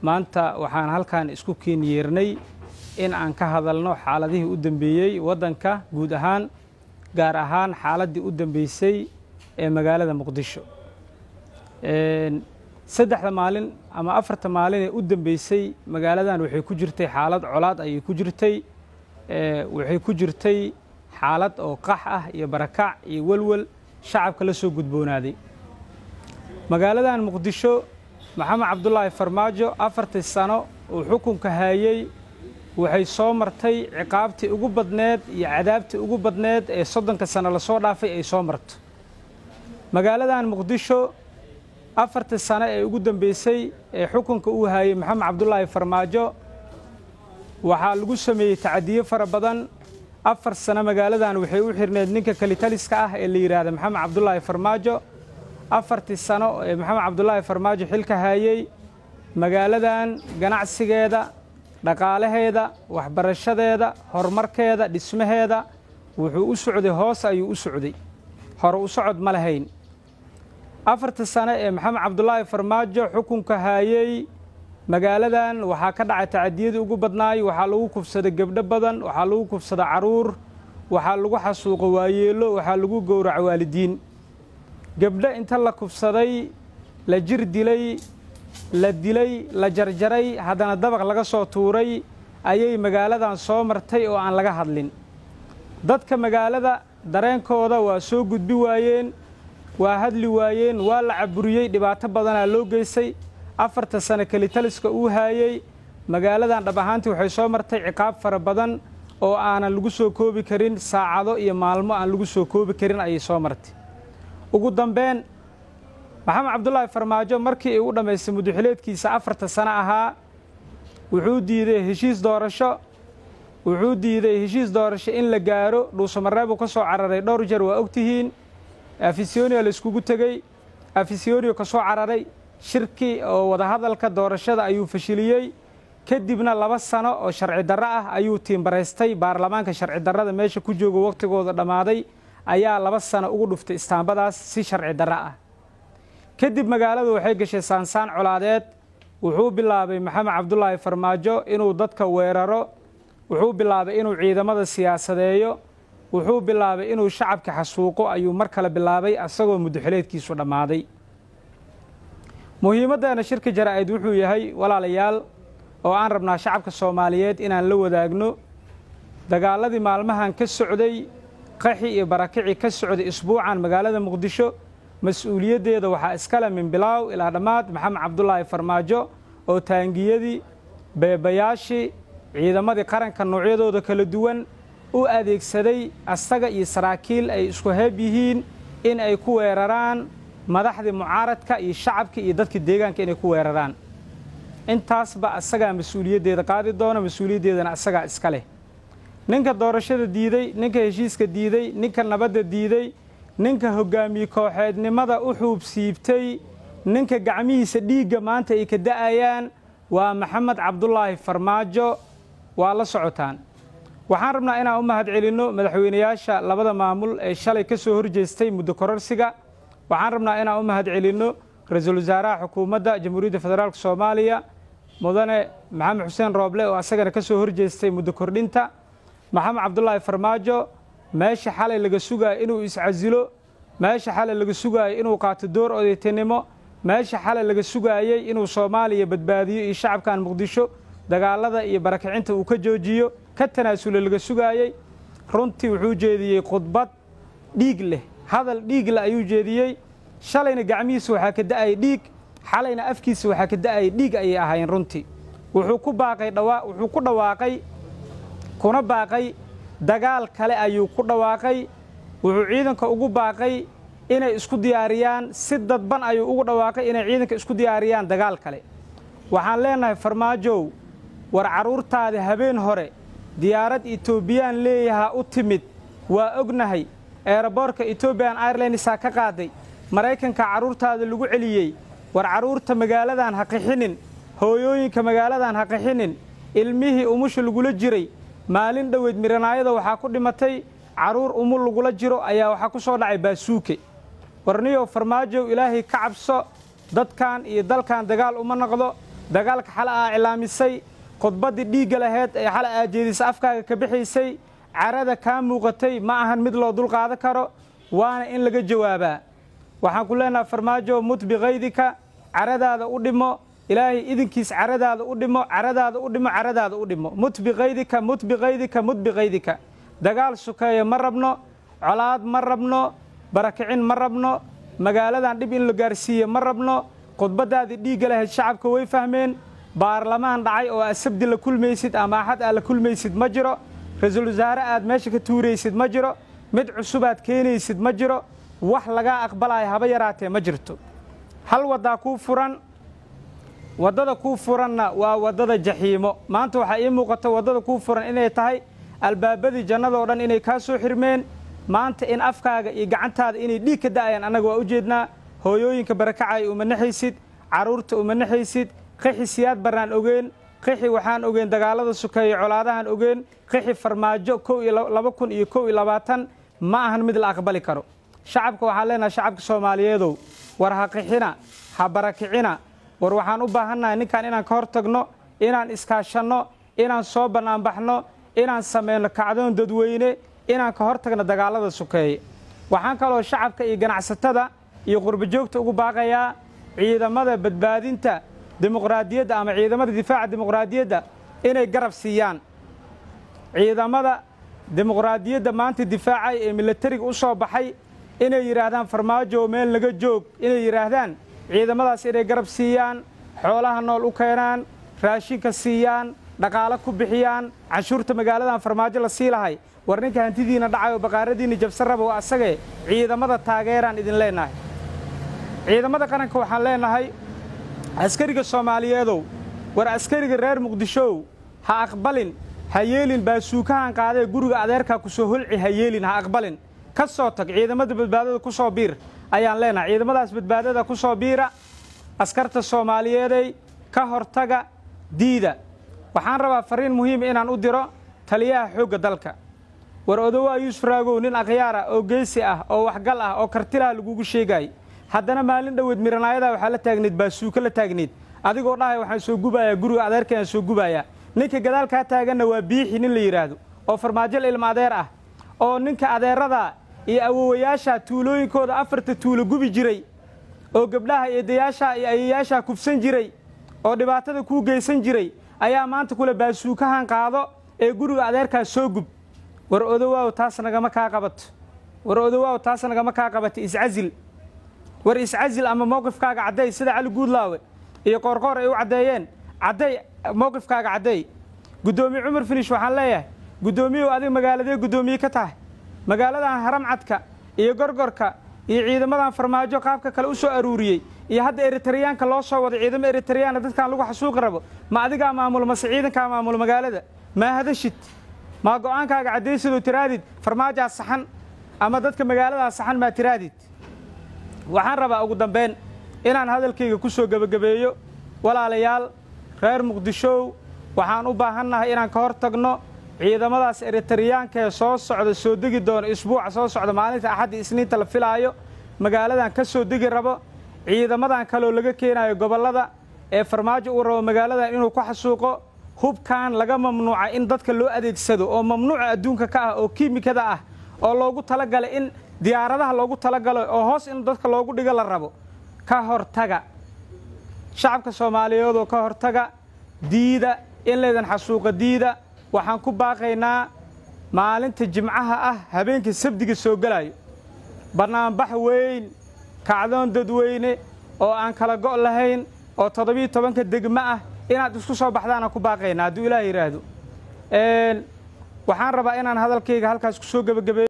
maanta waxaan halkan isku keenyeernay in aan ka hadalno xaaladihii u dambeeyey waddanka guud ahaan gaar ahaan xaaladdii u dambeysay ee magaalada muqdisho saddexda maalin ama afarta maalin ee u dambeysay magaaladan waxay ku jirtay xaalad colaad ayay ku jirtay waxay ku jirtay xaalad oo qax ah iyo barakac iyo welwel shacabka la soo gudboonaaday magaaladan muqdisho maxamed cabdulaahi farmaajo afartii sano uu xukunka haayey waxay soo martay ciqaabtii ugu badneed iyo cadaabtii ugu badneed ee soddonka sano lasoo dhaafay ay soo marto magaaladan muqdisho afartii sano ee ugu dambeysay ee xukunka uu haayey maxamed cabdulaahi farmaajo waxaa lagu sameeyey tacadiyo fara badan afar sano magaaladan waxay u xirneed ninka kalitaliska ah ee la yidhaahda maxamed cabdulaahi farmaajo afartii sano ee maxamed cabdulaahi farmaajo xilka haayey magaaladan ganacsigeeda dhaqaalaheeda waxbarashadeeda horumarkeeda dhismaheeda wuxuu u socday hoos ayuu u socday hore u socod ma lahayn afartii sano ee maxamed cabdulaahi farmaajo xukunka haayey magaaladan waxaa ka dhacay tacadiyadii ugu badnaay waxaa lagu kufsaday gebdho badan waxaa lagu kufsada caruur waxaa lagu xasuuqo waayeelo waxaa lagu gowraca waalidiin gebdho inta la kufsaday la jir dilay la dilay la jarjaray haddana dabaq laga soo tuuray ayay magaaladan soo martay oo aan laga hadlin dadka magaalada dareenkooda waa soo gudbi waayeen waa hadli waayeen waa la caburiyey dhibaato badanaa loo geystay afarta sano kelitaliska uu haayey magaaladan dhab ahaantii waxay soo martay ciqaab fara badan oo aanan lagu soo koobi karin saacado iyo maalmo aan lagu soo koobi karin ayay soo martay ugu dambeyn maxamed cabdulaahi farmaajo markii uu dhammaystay muddaxileedkiisa afarta sano ahaa wuxuu diiday heshiis doorasho wuxuu diiday heshiis doorasho in la gaaro dhuusamareebuu ka soo cararay dhowr jeer waa ogtihiin afisyonia la iskugu tegey afisyonia ka soo cararay shirki oo wadahadalka doorashada ayuu fashiliyey kadibna laba sano oo sharci darro ah ayuu tiimbaraystay baarlamaanka sharci darrada meesha ku jooga wakhtigooda dhammaaday ayaa laba sano ugu dhuftay istaambadaas si sharci darro ah kadib magaaladu waxay gashay saansaan colaadeed wuxuu bilaabay maxamed cabdulaahi farmaajo inuu dadka weeraro wuxuu bilaabay inuu ciidamada siyaasadeeyo wuxuu bilaabay inuu shacabka xasuuqo ayuu mar kale bilaabay asagoo muddaxileedkiisu dhammaaday muhiimaddeena shirka jaraa'id wuxuu yahay walaalayaal oo aan rabnaa shacabka soomaaliyeed inaan la wadaagno dagaaladii maalmahan ka socday qaxi iyo barakici ka socday isbuucan magaalada muqdisho mas-uuliyaddeeda waxaa iskale min bilaaw ilaa dhammaad maxamed cabdulaahi farmaajo oo taangiyadii beebayaashii ciidamadii qaranka noocyadooda kala duwan u adeegsaday asaga iyo saraakiil ay isku heeb yihiin in ay ku weeraraan madaxdii mucaaradka iyo shacabka iyo dadka deegaanka inay ku weeraraan intaasba asagaa mas-uuliyaddeeda qaadi doona mas-uuliyaddeedana asagaa iska leh ninka doorashada diiday ninka heshiiska diiday ninka nabadda diiday ninka hoggaamiye kooxeednimada u xuub siibtay ninka gacmihiisa dhiigga maanta ay ka da'ayaan waa maxamed cabdulaahi farmaajo waa la socotaan waxaan rabnaa inaan u mahad celinno madaxweynayaasha labada maamul ee shalay ka soo horjeestay muddo kororsiga waxaan rabnaa inaan u mahad celinno ra-iisul wasaaraha xukuumadda jamhuuriyadda federaalk soomaaliya mudane maxamed xuseen rooble oo asagana ka soo horjeestay muddo kordhinta maxamed cabdulaahi farmaajo meesha xalay laga sugaayo inuu iscasilo meesha xalay laga sugaayo inuu qaato door odaytinimo meesha xalay laga sugaayey inuu soomaaliya badbaadiyo iyo shacabkan muqdisho dagaalada iyo barakicinta uu ka joojiyo ka tanaasulo laga sugaayey runtii wuxuu jeediyey khudbad dhiig leh hadal dhiig leh ayuu jeediyey shalayna gacmihiisa waxaa ka da'ayay dhiig xalayna afkiisa waxaa ka da'ayay dhiig ayay ahaayeen runtii wuxuu ku baaqay dhawaa wuxuu ku dhawaaqay kuna baaqay dagaal kale ayuu ku dhawaaqay wuxuu ciidanka ugu baaqay inay isku diyaariyaan si dadban ayuu ugu dhawaaqay inay ciidanka isku diyaariyaan dagaal kale waxaan leenahay farmaajow war carruurtaada habeen hore diyaarad etoobiyaan leeyahaa u timid waa ognahay eeraboorka etoobiyan airlinesaa ka qaaday maraykanka carruurtaada lagu celiyey war carruurta magaaladan ha qixinin hooyooyinka magaaladan ha qixinin ilmihii umusha lagula jiray maalin dhoweyd miranaayada waxaa ku dhimatay carruur umul lagula jiro ayaa waxaa ku soo dhacay baasuuke warniyow farmaajow ilaahay ka cabso dadkan iyo dalkan dagaal uma noqdo dagaalka xale aa cilaamisay khudbaddii dhiigga laheyd ee xale aa jeedisa afkaaga ka bixaysay carada kaa muuqatay ma ahan mid loo dulqaadan karo waana in laga jawaabaa waxaan ku leenaha farmaajo mut bikaydika caradaada u dhimo ilaahay idinkiis caradaada u dhimo caradaada u dhimo caradaada u dhimo mut bikaydika mut bikaydika mut bikaydika dagaal sukeeya ma rabno colaad ma rabno barakicin ma rabno magaaladan dhib in la gaarsiiye ma rabno khudbaddaadii dhiigga lahayd shacabka way fahmeen baarlamaan dhacay oo aad sabdi la kulmaysid ama axad aad la kulmaysid ma jiro ra-iisul wasaare aad meesha ka tuuraysid ma jiro mid cusubaad keenaysid ma jiro wax lagaa aqbalaya haba yaraatee ma jirto hal waddaa kuu furan waddada kuu furanna waa waddada jaxiimo maanta waxaa ii muuqata waddada kuu furan inay tahay albaabadii jannadoo dhan inay kaa soo xirmeen maanta in afkaaga iyo gacantaada inay dhiig ka da'ayaan annaga waa u jeednaa hooyooyinka barakacaya uma naxaysid carruurta uma naxaysid qixi siyaad barnaan ogeen qixi waxaan ogeen dagaallada sukeeye colaadahan ogeen qixi farmaajo kow iyo laba kun iyo kow iyo labaatan ma ahan mid la aqbali karo shacabka waxaan leenahay shacabka soomaaliyeedow war ha qixina ha barakicina war waxaan u baahannahay ninkan inaan ka hor tagno inaan iskaashanno inaan soo bannaanbaxno inaan samayno kacdoon dadweyne inaan ka hor tagno dagaallada sukeeye waxaan kaloo shacabka iyo ganacsatada iyo qurbajoogta ugu baaqayaa ciidamada badbaadinta dimuqraadiyadda ama ciidamada difaaca dimuqraadiyadda inay garab siiyaan ciidamada dimuqraadiyadda maanta difaacay ee milatariga u soo baxay inay yidhaahdaan farmaajo meel naga joog inay yidhaahdaan ciidamadaas inay garab siiyaan xoolaha nool u keenaan raashinka siiyaan dhaqaalo ku bixiyaan canshuurta magaaladan farmaajo la sii lahay war ninka hantidiina dhacay oo baqaaradiinna jabsan raba waa asagee ciidamada taageeraan idin leennahay ciidamada qaranka waxaan leennahay askariga soomaaliyeedow war askariga reer muqdishow ha aqbalin ha yeelin baasuukahan qaadee guriga adeerkaa ku soo holci ha yeelin ha aqbalin ka soo tag ciidamada badbaadada ku soo biir ayaan leenahay ciidamadaas badbaadada ku soo biira askarta soomaaliyeeday ka hortaga diida waxaan rabaa fariin muhiima inaan u diro taliyaha xoogga dalka war odowaa yuusuf raagow nin akhyaara oo geesi ah oo waxgal ah oo kartilaha lagugu sheegaay haddana maalin dhoweed miranaayadaa waxaa la taagneed baasuuko la taagneed adigoo dhahay waxaan soo gubayaa guriga adeerkayaan soo gubayaa ninka gadaalkaa taaganna waa biixi nin la yidhaahdo oo farmaajol ilma adeer ah oo ninka adeerada iyo awowayaasha tuulooyinkooda afarta tuulo gubi jiray oo gabdhaha eedayaasha iyo ayayaashaa kufsan jiray oo dhibaatada kuu geysan jiray ayaa maanta kule baasuukahan qaado ee guriga adeerkaa soo gub war odowaaw taas nagama kaa qabato war odowaaw taas nagama kaa qabato iscazil war iscazil ama mowqifkaaga cadday sida cali guudlaawe iyo qoorqoor ay u caddeeyeen cadday mowqifkaaga cadday guddoomiye cumar finish waxaan leeyahay guddoomiyehu adiga magaaladee guddoomiye ka tahay magaaladan haramcadka iyo gorgorka iyo ciidamadan farmaajo qaabka kale u soo aruuriyey iyo hadda eritriyaanka loo soo wado ciidamo eritriyaana dadkan lagu xasuuqi rabo ma adigaa maamul mase ciidankaa maamul magaalada maa hadashid maa go'aankaaga caddaysidoo tiraadid farmaajaa saxan ama dadka magaaladaa saxan maa tiraadid waxaan rabaa ugu dambayn inaan hadalkayga ku soo gebagabeeyo walaalayaal reer muqdishow waxaan u baahannahay inaan ka hor tagno ciidamadaas eritriyaanka ee soo socda soo degi doona isbuuca soo socda maalinta axadda isniinta la filaayo magaaladan ka soo degi rabo ciidamadan kaloo laga keenayo gobollada ee farmaajo uu rabo magaaladan inuu ku xasuuqo hubkan laga mamnuuca in dadka loo adeegsado oo mamnuuca adduunka ka ah oo kiimikada ah oo loogu talagalay in diyaaradaha loogu talagalo oo hoos in dadka loogu dhigo la rabo ka hortaga shacabka soomaaliyeedoo ka hortaga diida in laydan xasuuqa diida waxaan ku baaqaynaa maalinta jimcaha ah habeenka sabdiga soo gelayo bannaanbax weyn kacdoon dadweyne oo aan kala go' lahayn oo toddobiiyo tobanka degmo ah inaad isku soo baxdaanaan ku baaqaynaa hadduu ilaah yidhaahdo waxaan rabaa inaan hadalkayga halkaas ku soo gebagabeeyo